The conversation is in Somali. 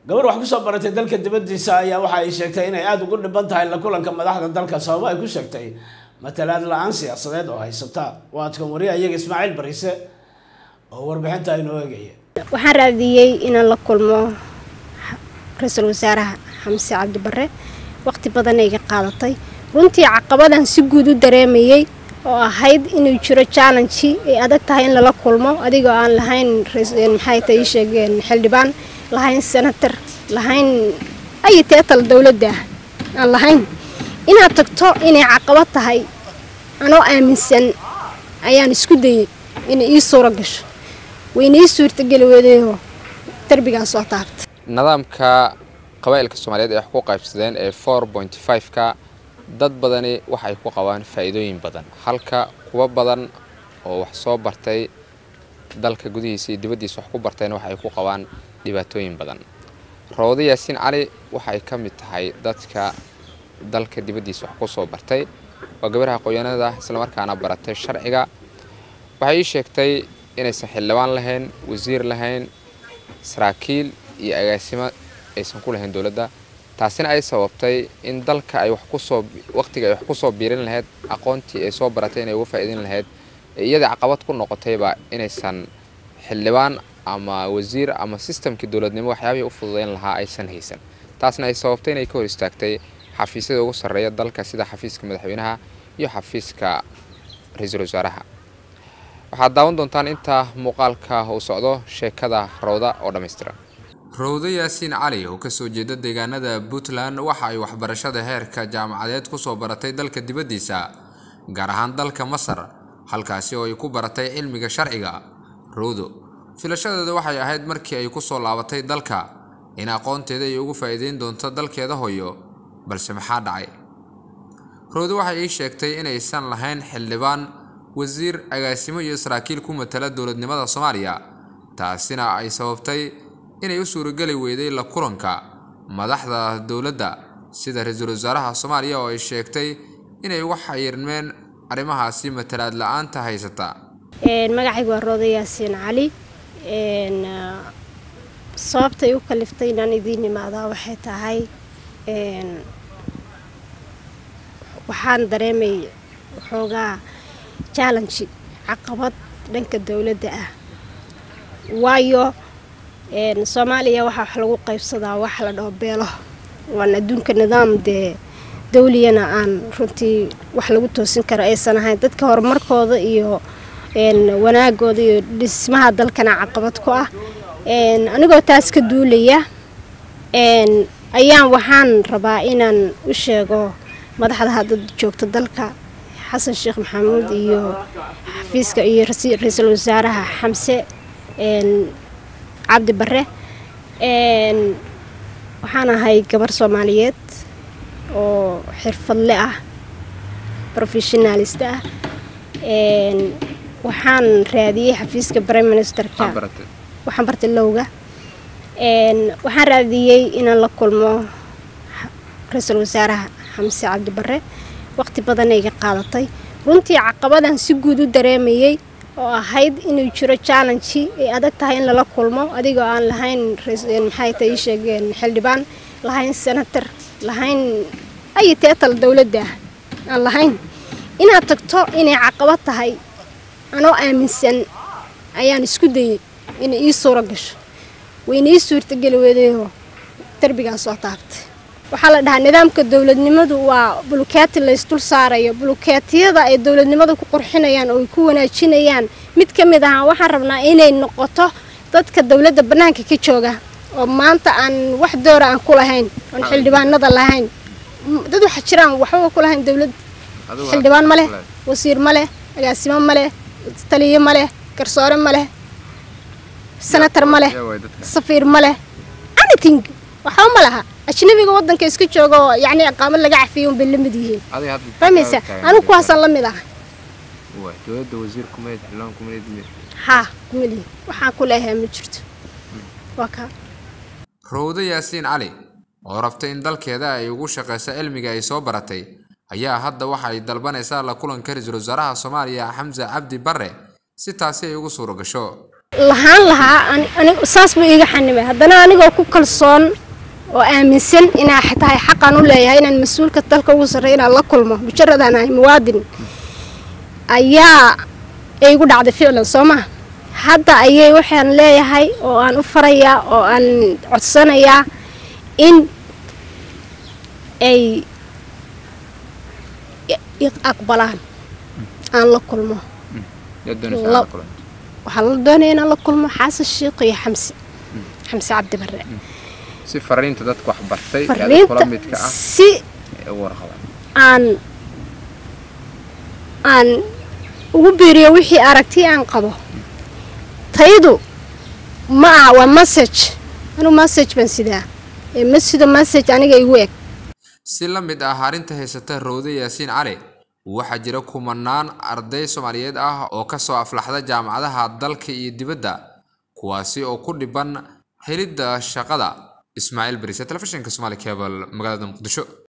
gabar wax kusoo baratay dalka dibadiisa ayaa waxa ay sheegtay inay aada ugu dhiban tahay la kulanka madaxda dalka sababo ay ku sheegtay matalaad la-aan siyaasadeed oo haysata waadkan wariya iyaga ismaaciil bariise oo warbixinta inoo eegaya waxaan raadiyey inaan la kulmo ra-iisul wasaaraha xamse cabdi bare waqti badan iga qaadatay runtii caqabadan si guud u dareemayey oo ahayd inuu jiro challenge ay adag tahay in lala kulmo adigoo aan lahayn maxay ta ii sheegeen xildhibaan lahayn senator lahayn ay teetal dowladda ah aan lahayn inaad tagto inay caqabad tahay anoo aaminsan ayaan isku dayay inay ii suuro gasho wayna ii suurtageli weedayoo darbigaa soo taabtay nidaamka qabaa'ilka soomaaliyeed ay wax ku qaybsadeen ee four point five-ka dad badani waxa ay ku qabaan faa'iidooyin badan halka kuwa badan oo wax soo bartay dalka gudihiisa iyo dibaddiisa wax ku bartayna waxa ay ku qabaan dhibaatooyin badan rawdo yaasiin cali waxa ay ka mid tahay dadka dalka dibaddiisa wax ku soo bartay waa gabaraha qoyanada islamarkaana baratay sharciga waxay ii sheegtay inaysan xildhibaan lahayn wasiir lahayn saraakiil iyo agaasimo aysan ku lahayn dowladda taasina ay sababtay in dalka ay wax kusoo waqtiga ay wax kusoo biirin lahayd aqoontii ay soo baratay inay uga faa'iidin lahayd iyadii caqabad ku noqotayba inaysan xildhibaan ama wasiir ama sistamkii dowladnimo waxyaabihii u fududayn lahaa aysan haysan taasna ay sababtay inay ka hor istaagtay xafiisyada ugu sarreeya dalka sida xafiiska madaxweynaha iyo xafiiska ra-iisul wasaaraha waxaad daawan doontaan inta muuqaalka uu socdo sheekada rawda oo dhammaystiran rawdo yaasiin cali oo kasoo jeeda deegaanada puntland waxa ay waxbarashada heerka jaamacadeed kusoo baratay dalka dibaddiisa gaar ahaan dalka masar halkaasi oo ay ku baratay cilmiga sharciga rawdo filashadeeda waxay ahayd markii ay kusoo laabatay dalka in aqoonteeda ay ugu faa'iideyn doonto dalkeeda hoyo balse maxaa dhacay rawdo waxay ii sheegtay inaysan lahayn xildhibaan wasiir agaasimo iyo saraakiil ku matala dowladnimada soomaaliya taasina ay sababtay inay u suurageli weyday la kulanka madaxda dowladda sida ra-iisul wasaaraha soomaaliya oo ay sheegtay inay uga xayirmeen arrimahaasi matalaad la-aanta haysata magacaygu waa rooda yaasiin cali sababtay u kaliftay inaan idiin imaadaa waxay tahay waxaan dareemay waxoogaa challenge caqabad dhanka dowladda ah waayo soomaaliya waxaa wax lagu qaybsadaa wax la dhaho beelo waan adduunka nidaam dee dawliyana aan runtii wax lagu toosin karo aysan ahayn dadka horumarkooda iyo wanaagooda iyo dhismaha dalkana caqabad ku ah anigoo taas ka duulaya ayaan waxaan rabaa inaan u sheego madaxda hadda joogta dalka xasan sheekh maxamuud iyo xafiiska iyo ra-iisul wasaaraha xamse cabdi bare waxaan ahay gabar soomaaliyeed oo xirfadle ah professionalist ah waxaan raadiyey xafiiska prime ministerka waxaan bartay lowga waxaan raadiyey inaan la kulmo ra-iisul wasaaraha xamse cabdi bare waqti badan iga qaadatay runtii caqabadan si guud u dareemayey oo ahayd inuu jiro challenge ay adag tahay in lala kulmo adigoo aan lahayn maxay ta ii sheegeen xildhibaan lahayn senator lahayn ay teetal dowladda ah aan lahayn inaad tagto inay caqabad tahay anoo aaminsan ayaan isku dayay inay ii suuro gasho wayna ii suurtageli weedayoo darbigaa soo taabtay waxaa la dhahaa nidaamka dowladnimadu waa bulukeeti laysdul saarayo bulukeetiyada ay dowladnimada ku qurxinayaan oo ay ku wanaajinayaan mid ka mid ahaa waxaan rabnaa inay noqoto dadka dowladda bannaanka ka jooga oo maanta aan wax doora aan ku lahayn oon xildhibaanada lahayn dad waxa jiraan waxbaba ku lahayn dowlad xildhibaan ma leh wasiir ma leh agaasimo ma leh taliyo ma leh garsoore ma leh senator ma leh safiir ma leh anything waxba ma laha ajnabiga wadanka iska jooga oo yacni aqaamad laga cafiyay unbay la mid yihiin fahmaysa anigu kuwaasaan la mid ah haa kumalihi waxaan ku leeyahay ma jirto waa kaa rawdo yaasiin cali oo rabtay in dalkeeda ay ugu shaqayso cilmiga ay soo baratay ayaa hadda waxa ay dalbanaysaa la kulanka ra-iisul wasaaraha soomaaliya xamse cabdi bare si taasi ay ugu suuro gasho lahaan lahaa saas buu iiga xanibay haddana anigoo ku kalsoon oo aaminsan inaa tahay xaqan u leeyahay inaan mas-uulka dalka ugu sarreey inaan la kulmo mujaradaan ahay muwaadin ayaa igu dhacday ficlan soo maha hadda ayay waxaan leeyahay oo aan u farayaa oo aan codsanayaa in ay aqbalaan aan la kulmo waxaa la doonaya inaan la kulmo xasan sheikh iyo xamse xamse cabdi bare si fariinta dadka wax bartay fariinta si aan aan ugu biiriyo wixii aragti aan qabo tayadu ma aha waa message anuu message baan sidaa ee ma sido message aniga igu eg si la mid ah arrinta haysata rawde yaasiin cali waxaa jira kumanaan arday soomaaliyeed ah oo ka soo aflaxda jaamacadaha dalka iyo dibadda kuwaasi oo ku dhiban helidda shaqada ismaaciil barise telefishinka somaali cable magaalada muqdisho